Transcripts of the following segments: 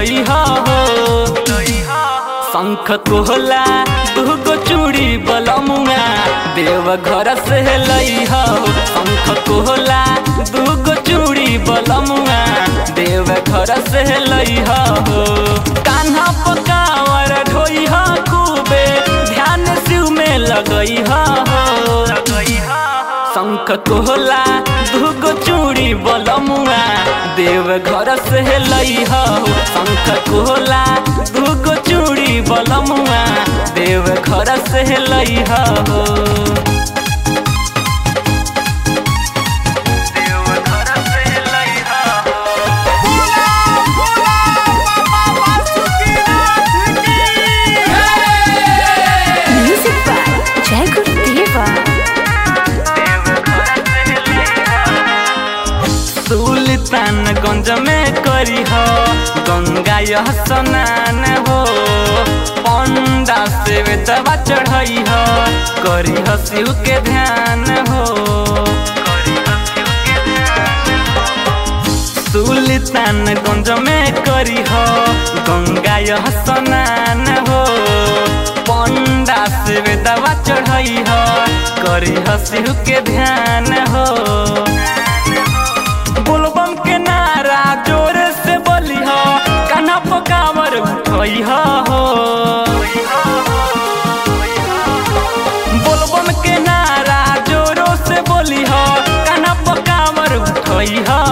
लई हो शंख कोहला दूगो चूड़ी बलमुआ देव घर से लई हो शंख कोहला दूगो चूड़ी बलमुआ देव घर से लई हो कान्हा पकावर ढोई हो खूबे ध्यान शिव में लगई हो शंख कोहला दूगो चूड़ी बलमुआ देव घर से लई हो शंख कोहला दूगो चूड़ी बलमुआ देव घर से लई हो बोला बोला बाबा वासुकीनाथ की Music by Jai Gurudeva. Sultanganj में करी हो गंगा यह स्नान हो पंडा से दवा चढ़ई हो करी हो शिव के ध्यान हो सुल्तानगंज में करी हो गंगा यह स्नान हो पंडा से दवा चढ़ई हो करी हो शिव के ध्यान हो बोलबम के नारा जोर से बोली हो कान्हा पकावर उठई हो बोलबम के नारा जोरो से बोली हो कान्हा पकावर उठई हो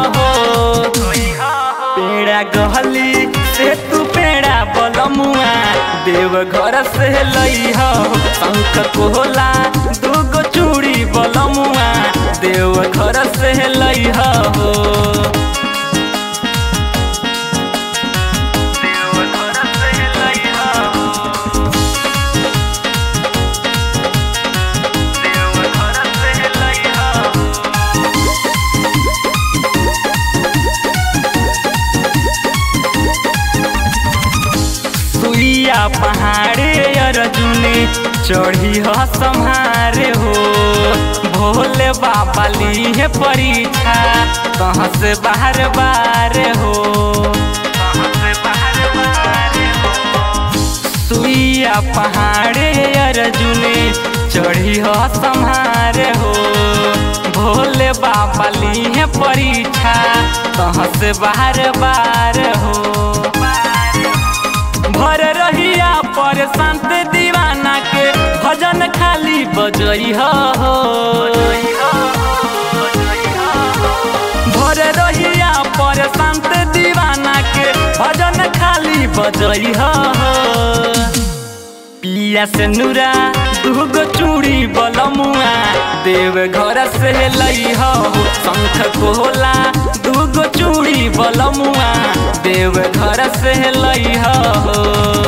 पेड़ा गहली से तू पेड़ा बलमुआ देव घर से लई हो शंख कोहला दूगो चूड़ी बलमुआ देव घर से लई हो सुइया पहाड़े अर्जुनी चढ़ी हो सम्हारे हो भोले बाबा ली है परीक्षा कहाँ से बाहर बार हो सुइया पहाड़े अर्जुनी चढ़ी हो सम्हारे हो भोले बाबा ली है परीक्षा कहाँ से बाहर बार हो भर रहिया पर शांत दीवाना के भजन खाली बजई हो भर रहिया पर शांत दीवाना के भजन खाली बजई हो पिया से नूरा दूगो चूड़ी बलमुआ देव घर से लई हो शंख कोहला दूगो चूड़ी बलमुआ देव घर से लई हो